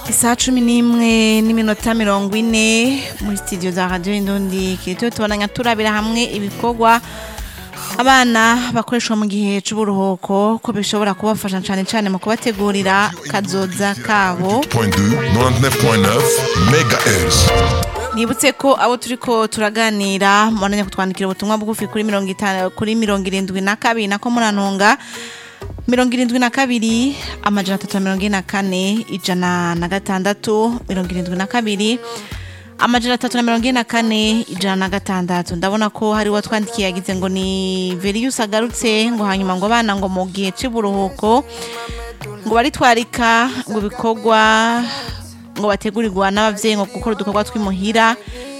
isaha cumi n'imwe n'iminota mirongo ine muri studio za radio indundi kirito tubonanya turabira hamwe ibikorwa abana bakoreshwa mu gihe c'uburuhuko ko bishobora kubafasha cane cane mu kubategurira kazoza kabo 99.9 MHz. nibutse ko abo turiko turaganira mubandanya kutwandikira ubutumwa bugufi kuri mirongo itanu kuri mirongo irindwi na kabiri nako murantunga mirongo irindwi na kabiri amajana atatu na mirongo ine na kane ijana na gatandatu mirongo irindwi na kabiri amajana atatu na mirongo ine na kane ijana na gatandatu ndabona ko hari uwatwandikiye yagize ngo ni veriyusi agarutse ngo hanyuma ngo abana ngo mu gihe c'uburuhuko ngo baritwarika ngo ibikorwa ngo bategurirwa n'abavyeyi ngo gukora udukorwa tw'imuhira